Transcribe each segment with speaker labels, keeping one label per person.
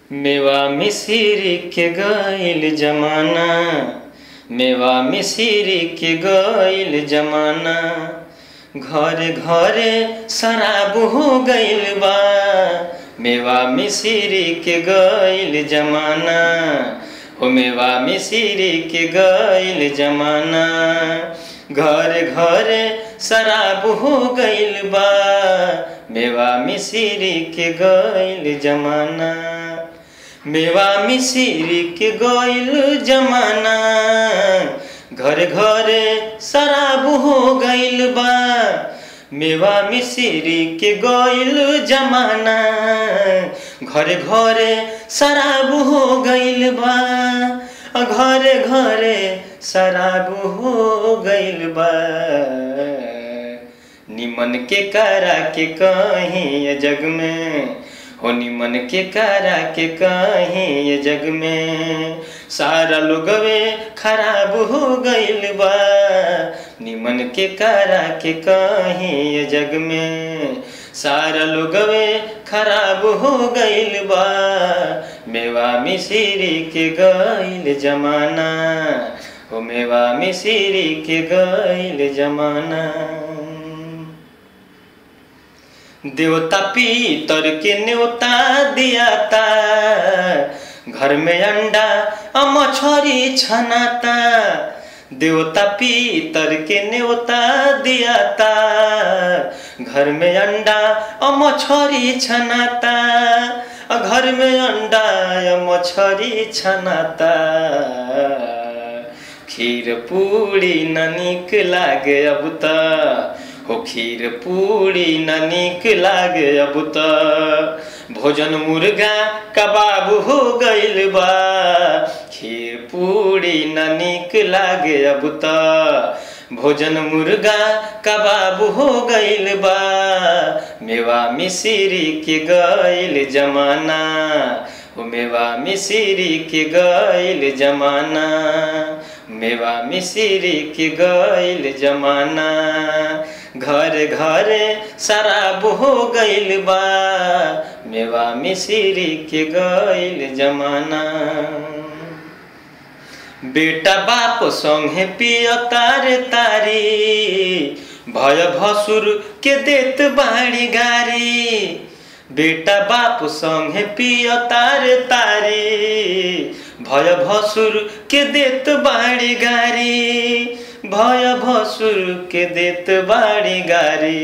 Speaker 1: मेवा मिसिरी के गइल जमाना मेवा मिसिरी के गइल जमाना घरे घरे शराब हो गइल बा मेवा मिसिरी के गइल जमाना हो मेवा मिसिरी के गइल जमाना घरे घरे शराब हो गइल बा मेवा मिसिरी के गइल जमाना मेवा मिसिरी के गइल जमाना घर घरे शराब हो गइल बा मेवा मिसिरी के गइल जमाना घरे घरे शराब हो गइल बा घरे घरे शराब हो गइल बा निमन के करा के कहीं ये जग में हो निमन के करा के कहीं ये जग में सारा लोगवे खराब हो गइल बा निमन के करा के कहीं ये जग में सारा लोगवे खराब हो गइल बा मेवा मिसिरी के गइल जमाना हो मेवा मिसिरी के गइल जमाना देवता पीतर के न्योता दियाता घर में अंडा मछरी छनाता देवता पीतर के न्योता दियाता घर में अंडा मछरी छनाता घर में अंडा मछरी छनाता खीर पूरी न निक लागे अब त हो खीर पूरी न निक लागे अब त भोजन मुर्गा कबाब हो गइल बा खीर पूरी न निक लागे अब त भोजन मुर्गा कबाब हो गइल बा मेवा मिसिरी के गइल जमाना हो मेवा मिसिरी के गइल जमाना मेवा मिसिरी के गइल जमाना घर घरे शराब हो गइल बा मेवा मिसिरी के गइल जमाना बेटा बाप संगे पिय तारे तारी भय भसुर के देत बाड़ी गारी बेटा बाप संगे पिय तारे तारी भय भसुर के देत बाड़ी गारी भय भसुर के देत बाड़ी गारी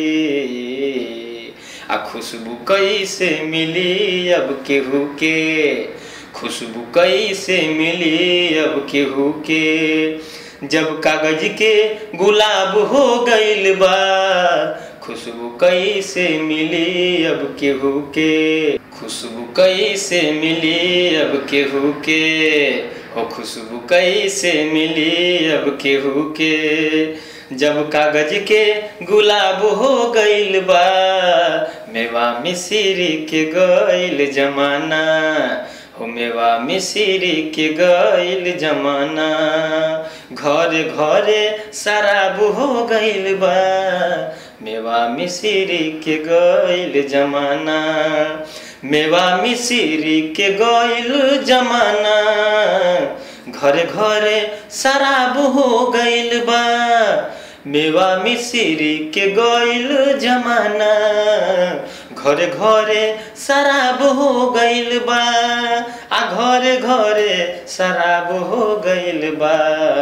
Speaker 1: आ खुशबू कैसे मिली अब केहू के खुशबू कैसे मिली अब केहू के जब कागज के गुलाब हो गइल बा खुशबू कैसे मिली अब केहू के खुशबू कैसे मिली अब केहू के हो खुशबू कैसे मिली अब केहू के जब कागज के गुलाब हो गइल बा मेवा मिसिरी के गइल जमाना हो मेवा मिसिरी के गइल जमाना घरे घरे शराब हो गइल बा मेवा मिसिरी के गइल जमाना मेवा मिसिरी के गइल जमाना घरे घरे शराब हो गइल बा मेवा मिसिरी के गइल जमाना घरे घरे शराब हो गइल बा आ घरे घरे शराब हो गइल बा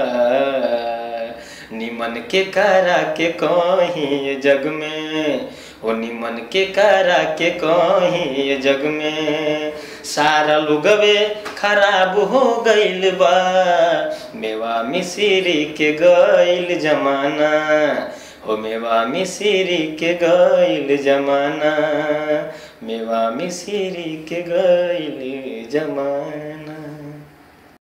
Speaker 1: निमन के करा के कहीं जग में ओ निमन के करा के कहीं जग में सारा लोगवे खराब हो गइल बा मेवा मिसिरी के गइल जमाना हो मेवा मिसिरी के गइल जमाना मेवा मिसिरी के गइल जमाना